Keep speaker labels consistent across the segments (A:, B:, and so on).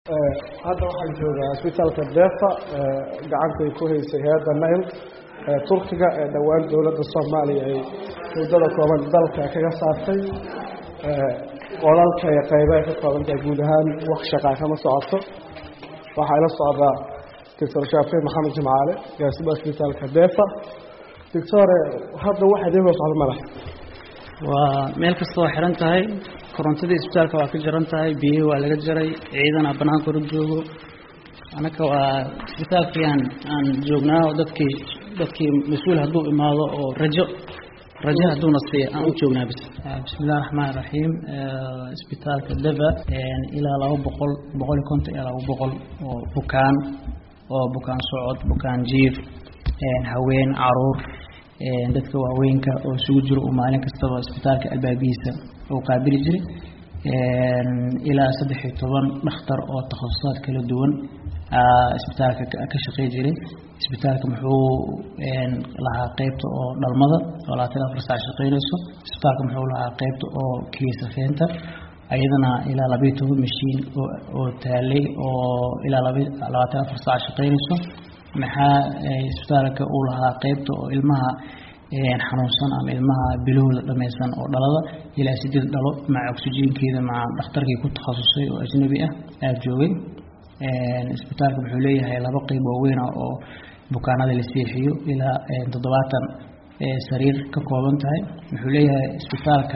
A: hadda waxaan joogaa isbitaalka defa gacantay ku haysay hay-adda nail turkiga ee dhowaan dowladda soomaaliya ay muddada kooban dalka kaga saartay qolalka ee qaybaha ka koobantahay guud ahaan wax shaqaa kama socoto waxaa ila socdaa doctor shaafiin maxamed jimcaale gaasiba isbitaalka defa doctore hadda wax idiinoo socdo madax
B: waa meel kasta waa xiran tahay korontadii isbitaalka waa ka jaran tahay biyihii waa laga jaray ciidana banaanka hor joogo anaka waa isbitaalkii aan aan joognaa oo dadkii dadkii mas-uul hadduu imaado oo rajo rajo hadduuna siiya aan u joognaa bis bismillahi raxmaan raxiim isbitaalka deva ilaa laba boqol boqol iyo konton ilaa laba boqol oo bukaan oo bukaan socod bukaan jiif haween caruur dadka waaweynka oo isugu jiro uu maalin kastaba isbitaalka albaabihiisa uu qaabili jiray ilaa saddex iyo toban dhakhtar oo takhasusaad kala duwan isbitaalka ka shaqey jiray isbitaalka muxuu lahaa qeybta oo dhalmada oo labaatan afar saac shaqeynayso isbitaalka muxuu lahaa qeybta oo kiisafeynta ayadana ilaa labaiyo toban mashiin oo taalay oo ilaa labaatan afar saac shaqeynayso maxaa isbitaalka uu lahaa qeybta oo ilmaha xanuunsan ama ilmaha bilowda dhameysan oo dhalada ilaa sideed dhalo maca oxygenkeeda maca dhakhtarkii ku takhasusay oo ajnabi ah aada joogay isbitaalka wuxuu leeyahay laba qeyb waaweyn ah oo bukaanada la seexiyo ilaa toddobaatan sariir ka kooban tahay wuxuu leeyahay isbitaalka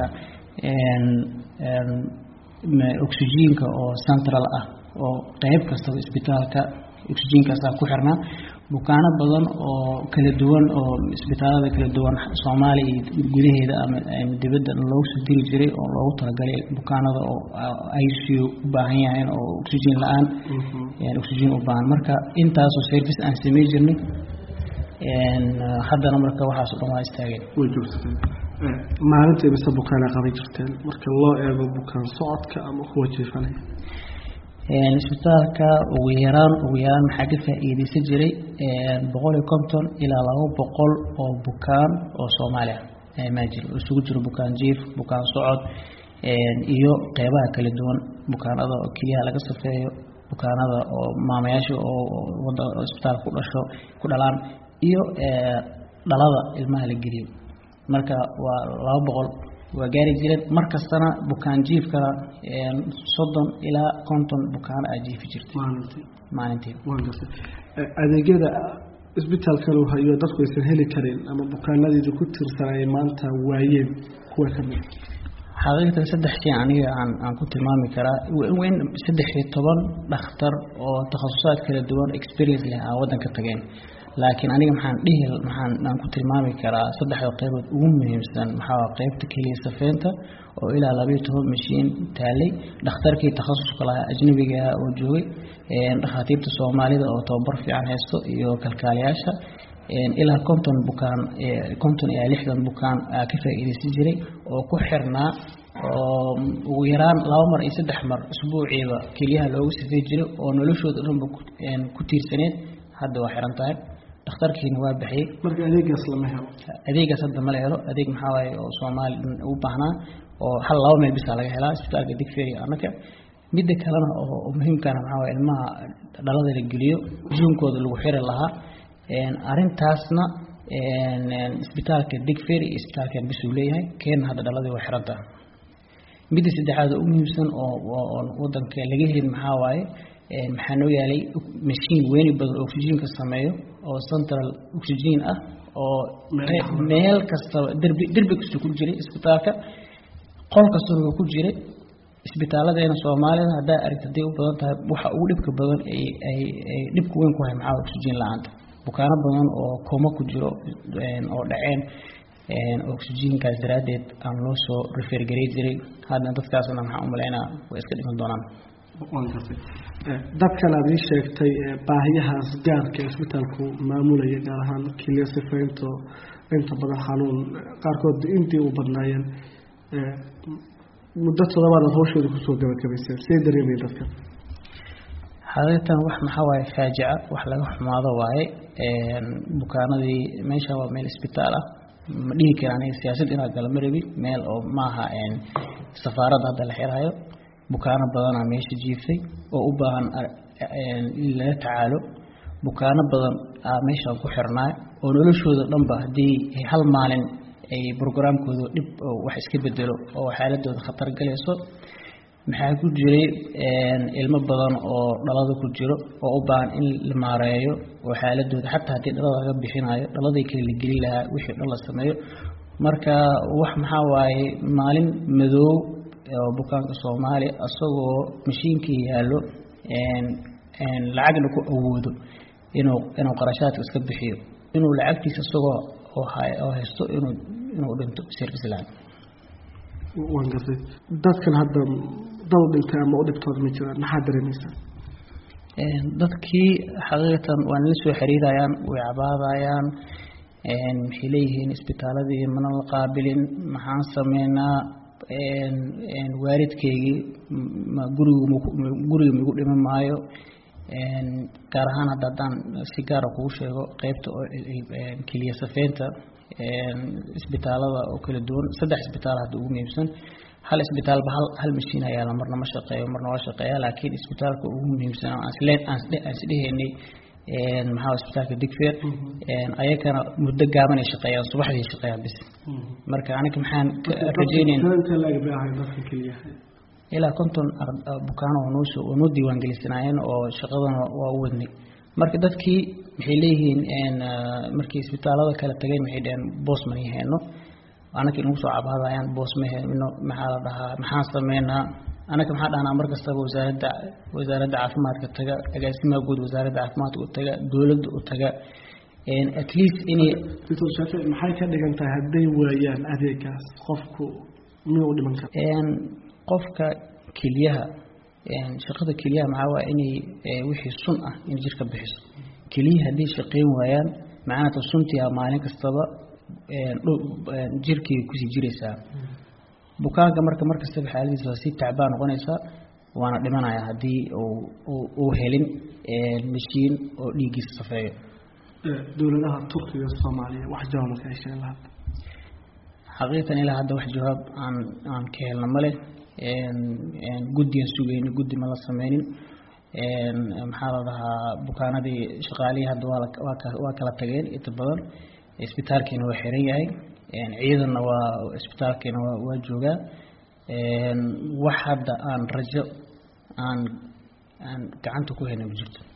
B: oxygenka oo central ah oo qeyb kastaba isbitaalka oxygenkaasaa ku xirnaa bukaano badan oo kala duwan oo isbitaalada kala duwan soomaaliya iyo gudaheeda ama dibadda loogu soo diri jiray oo loogu talagalay bukaanada oo icu u baahan yahayn oo oxygen la-aan oxygen u baahan marka intaasoo service aan samey jirnay haddana marka waxaas o dhan waa istaageen
A: way joogsateen maalintii mise bukaana qaban jirteen marka loo eego bukaan socodka ama kuwa jiifanaya
B: isbitaalka ugu yaraan ugu yaraan maxaa ka faa-iideysan jiray boqol iyo konton ilaa laba boqol oo bukaan oo soomaaliya maajir isugu jiro bukaan jiif bukaan socod iyo qeybaha kala duwan bukaanada oo keliyaha laga safeeyo bukaanada oo maamayaasha oo isbitaal ku dhasho ku dhalaan iyo dhalada ilmaha la geliyo marka waa laba boqol waa gaari jireen mar kastana bukaan jiifkana soddon ilaa konton bukaano aa jiifi jirtay maalintii
A: adeegyada isbitaalkan uu hayo dadku aysan heli karin ama bukaanadeedu ku tirsanayay maanta waayeen kuwa kamid
B: xaqiiqatan saddex shay aniga aan aan ku tilmaami karaa weyn saddex iyo toban dhakhtar oo takhasusaad kala duwan experience leh aan waddanka tageen laakiin aniga maxaan dhihi maxaan aan ku tilmaami karaa saddexda qeybood ugu muhiimsan maxaa qeybta keliya safeynta oo ilaa labaiyo toban mashiin taalay dhakhtarkii takhasuska lahaa ajnabiga oo joogay dhakhaatiirta soomaalida oo tababar fiican haysto iyo kalkaaliyaasha ilaa konton bukaan konton ilaa lixdan bukaan aa ka faa-iideysan jiray oo ku xirnaa oo ugu yaraan laba mar iyo saddex mar isbuuciiba keliyaha loogu safey jiray oo noloshooda dhanba ku tiirsaneed hadda waa xiran tahay dhakhtarkiina waa baxiyey
A: marka adeegaas lama helo
B: adeegaas hadda mala helo adeeg maxaa waaye oo soomaali u baahnaa oo hal laba meel bisaa laga helaa isbitaalka digferi annaka midda kalena oo muhiimkana maxaa waye ilmaha dhalada la geliyo juunkooda lagu xiri lahaa arrintaasna isbitaalka digferi iyo isbitaalkan bisuu leeyahay keena hadda dhaladii waa xiran tahay midda saddexaad oo u muhiimsan oo wadanka laga helin maxaa waaye maxaa noo yaalay mashiin weyni badan oo oxygenka sameeyo oo central oxygen ah oo meel kastaba derbi derbi kasta ku jiray isbitaalka qol kastana waa ku jiray isbitaaladeena soomaalida haddaa aragta haday u badan tahay waxa ugu dhibka badan ay ay dhibka weyn ku hay maxaa oxygen la-aanta bukaano badan oo kooma ku jiro oo dhaceen oxygenkaas daraaddeed aan loo soo refergarey jiray hadna dadkaasna maxaa u malaynaa way iska dhiman doonaan
A: waan gartay dadkan aad ii sheegtay baahiyahaas gaarka ee isbitaalku maamulaya gaar ahaan kiliya sifaynto inta badan xanuun qaarkood intii u badnaayeen muddo toddobaad aad hawshooda kusoo gabagabayseen see dareemayen dadkan
B: xaqiiqatan wax maxaa waaye faajica wax laga xumaado waaye bukaanadii meesha waa meel isbitaal ah ma dhihi kara aniga siyaasad inaa gala ma rabi meel oo maaha safaaradda hadda la xirhayo bukaano badanaa meesha jiiftay oo u baahan in laga tacaalo bukaano badan aa meeshaan ku xirnaa oo noloshooda dhanba haddii hal maalin ay brograamkooda dhib wax iska bedelo oo xaaladooda khatar galayso maxaa ku jiray ilmo badan oo dhalada ku jiro oo u baahan in la maareeyo oo xaaladooda xataa haddii dhalada laga bixinayo dhaladay kale la gelin lahaa wixii dhan la sameeyo marka wax maxaa waaye maalin madoow oo bukaanka soomaaliya isagoo mashiinkii yaallo lacagna ku awoodo inuu inuu qarashaadka iska bixiyo inuu lacagtiisa isagoo oo haysto inuu inuu dhinto service laan
A: waan gartay dadkan hadda dad dhintay ama u dhibtooda ma jiraan maxaa dareemaysaa
B: dadkii xaqiiqatan waa nala soo xiriirayaan way cabaadayaan maxay leeyihiin isbitaaladii mana la qaabilin maxaan sameynaa waalidkeygii gurigu guriga migu dhiman maayo gaar ahaan hadda haddaan si gaara kugu sheego qeybta keliya safeynta isbitaalada oo kala duwan saddex isbitaal hadda ugu muhiimsan hal isbitaalba hal hal mashiin ayaala marna ma shaqeeyo marna waa shaqeeya laakiin isbitaalka ugu muhiimsan aan isleen aan isdhehaynay maxaa isbitaalka digfeer ayakana muddo gaaban ay shaqeeyaan subaxdii shaqeeyaan bis marka aniga maxaan rajeynayn ilaa konton bukaano oo noo oo noo diiwaangelisanaayeen oo shaqadana waa u wadnay marka dadkii maxay leeyihiin markii isbitaalada kala tageen maxay dhaheen boos mani hayno anaka inagu soo cabaadayaan boos ma hayno maxaa la dhahaa maxaan sameynaa anaka maxaa dhahnaa mar kastaba wasaaradda wasaaradda caafimaadka taga agaasimaha guud wasaaradda caafimaadka u taga dowladda u taga at least inay
A: doctor shaafi maxay ka dhigan tahay hadday waayaan adeegaas qofku miyuu u dhiman kara
B: qofka keliyaha shaqada keliyaha maxaa waa inay wixii sun ah in jirka bixiso keliyaha hadday shaqeyn waayaan macnata suntii a maalin kastaba jirkii kusii jiraysaa bukaanka marka mar kastaba xaaladiisa waa sii tacbaa noqonaysaa waana dhimanaya haddii uu helin mashiin oo dhiiggiisa safeeyo
A: dowladaha turkiga soomaaliya wax jawaab ma ka hesheen lahaa
B: xaqiiqatan ilaa hadda wax jawaab aan aan ka helna male guddigan sugayni guddi ma la sameynin maxaa la dhahaa bukaanadii shaqaalihii hadda waa kala tageen inta badan isbitaalkiina waa xiran yahay ciidanna waa isbitaalkiina waa joogaa wax hadda aan rajo aan aan gacanta ku hayna ma jirto